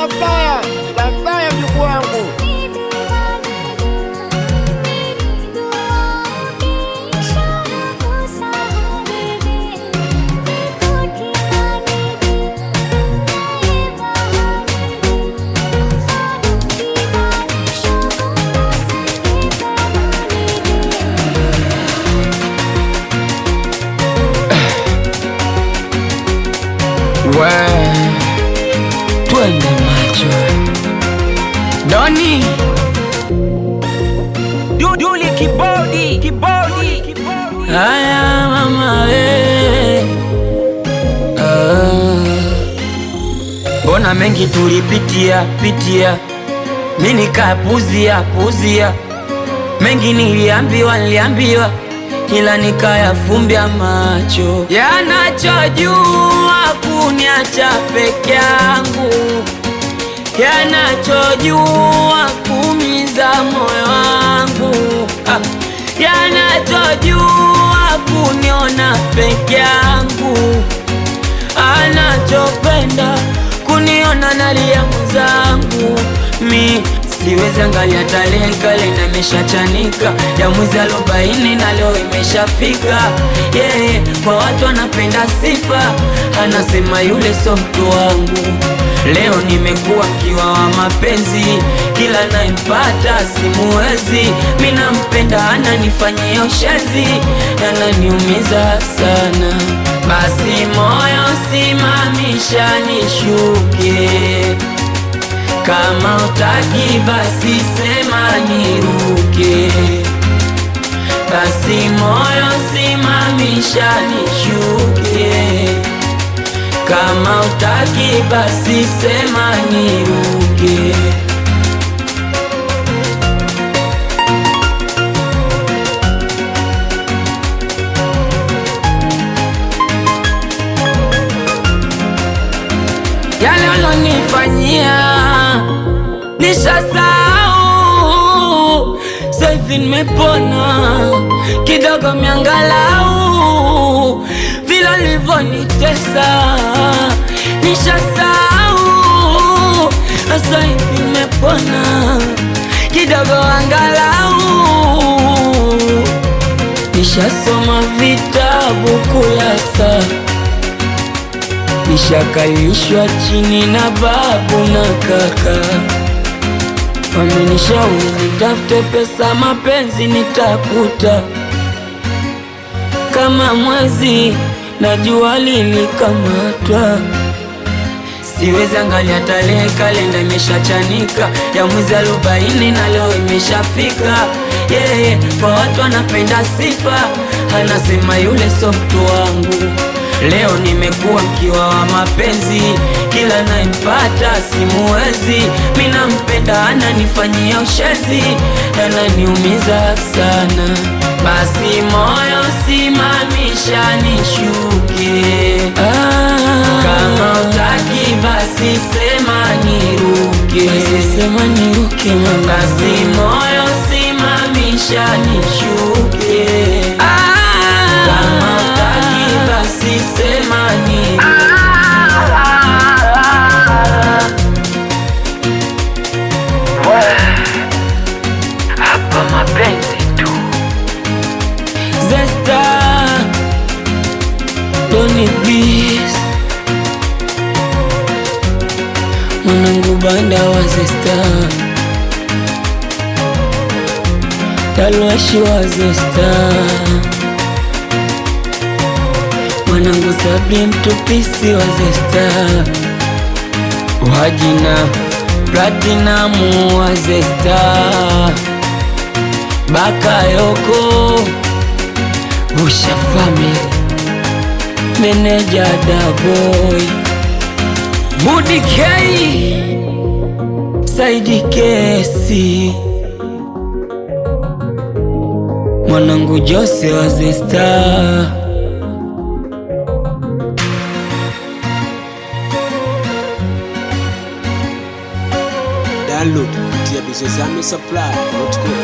Daktaya, daktaya mjukuu wangu. We, twende macho Doni Duduli kibodi kibodi Haya mama we Ah. Mbona mengi tulipitia pitia Mi nikapuzia puzia Mengi niliambiwa niliambiwa Ila nikayafumbia macho Yanachojua kuniacha peke yangu yanachojua kumiza moyo wangu Ah, yanachojua kuniona peke yangu anachopenda kuniona nalia mwenzangu mi siwezi angalia tarehe kale na imeshachanika ya mwezi arobaini na leo imeshafika yeye kwa watu anapenda sifa anasema yule so mtu wangu leo nimekuwa mkiwa wa mapenzi kila naimpata simuwezi mi nampenda ananifanyia ushezi ananiumiza sana basi moyo simamisha nishuke kama utaki basi sema niruke basi moyo simamisha nishuke kama utaki basi sema niruke yale ulonifanyia nishasahau, saivi nimepona kidogo, miangalau vile ulivyonitesa nishasahau, saivi nimepona kidogo, angalau nishasoma vitabu kulasa nishakalishwa chini na babu na kaka, wamenishauri nitafute pesa, mapenzi nitakuta kama mwezi na jua lilikamatwa. Siwezi angalia tarehe, kalenda imeshachanika ya mwezi arobaini na leo imeshafika. Yeye kwa watu anapenda sifa, anasema yule so mtu wangu. Leo nimekuwa mkiwa wa mapenzi, kila naimpata simuwezi. Mi nampenda ananifanyia ushezi, ananiumiza sana. Basi moyo simamisha nishuke, kama utaki basi sema niruke, sema niruke mama. Basi moyo simamisha nishuke, kama utaki basi sema niruke. Hapa mapenzi tu Zesta Doni Beast Mwanangu banda wa Zesta Talwashi wa Zesta Mwanangu Sabri mtupisi wa Zesta Wajina Platinamu wa Zesta Bakayoko Usha Family Meneja Daboy Budi K Saidi Kesi Mwanangu Jose wa Zesta Download kupitia bizozame supply.com.